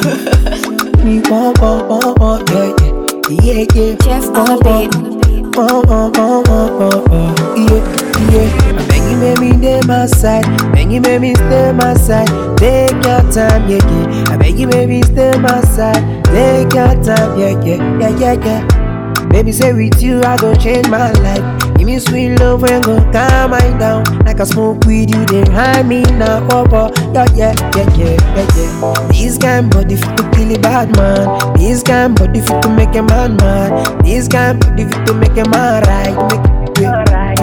Me want, want, want, want, yeah, yeah, yeah, yeah. Jeff on the beat. Want, want, want, want, want, want, yeah, yeah. I beg you, make me stay my side. Beg you, make me stay my side. Take your time, yeah, yeah. I beg you, make me stay my side. Take your time, yeah, yeah, yeah, yeah, yeah. Baby, say with you, I go change my life. Give me sweet love and go calm my down. Like I smoke weed, you they hide me now, oh, oh. Yeah, yeah, yeah, yeah, yeah, yeah. This kind body fit to kill a bad man. This kind body fit to make a man mad. This kind body fit to make a man right. Make yeah,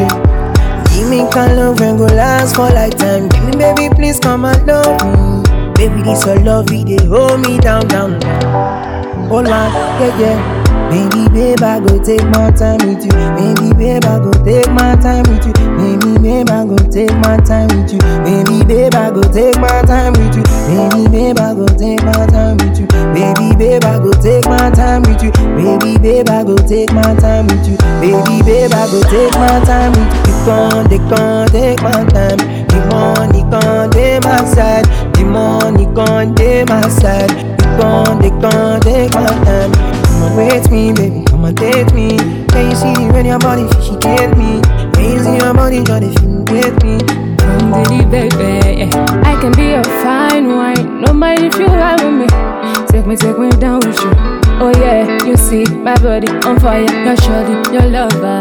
yeah. Give me kind love and go last for lifetime. Give me baby, please come and love me. Baby, this your love, it they hold me down, down, down. Hold on, yeah, yeah. Baby, babe, I go take my time with you. Baby, babe, I go take my time with you. Baby, babe, I go take my time with you. Baby, babe, I go take my time with you. Baby, babe, I go take my time with you. Baby, babe, I go take my time with you. Baby, babe, I go take my time with you. Baby, babe, I go take my time with you. You can't, they can't take my time. The money can't take my side. The money can't take my side. You can't, they can't take my time. Come on, wait me, baby, come and date me. Can you see when your body she get me? Can you see your body try to feel get me? Come diddy baby, yeah. I can be a fine wine. No mind if you ride with me. Take me, take me down with you. Oh yeah, you see my body on fire. Your shorty, your lover,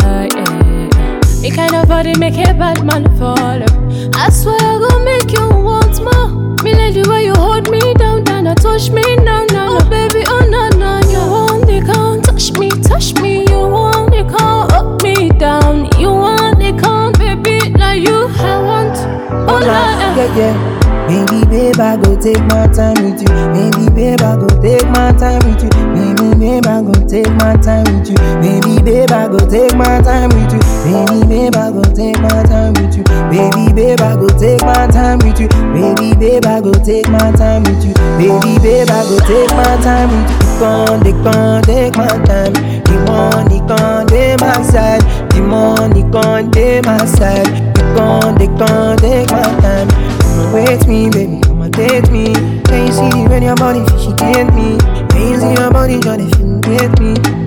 yeah. The kind of body make a bad man follow. I swear I gon' make you want more. Me like the way you hold me down, down, and touch me now, now, oh baby, oh no, no, you want the can't touch me, touch me. You want the can't up me down. You want the can't, baby, like you I want. Oh no, yeah, yeah. Baby, babe, I go take my time with you. Baby, babe, I go take my time with you. Baby, babe, I go take my time with you. Baby, babe, I go take my time with you. Baby, babe, I go take my time with you. Baby, babe, I go take my time with you. Baby, babe, I go take my time with you. Baby, babe, I go take my time with you. You can't, they can't take my time. The money can't take my side. The money can't take my side. You can't, they can't take my time. Come and wait me, baby, come and date me. Can you see when your body she get me? Can you see your body trying to get me?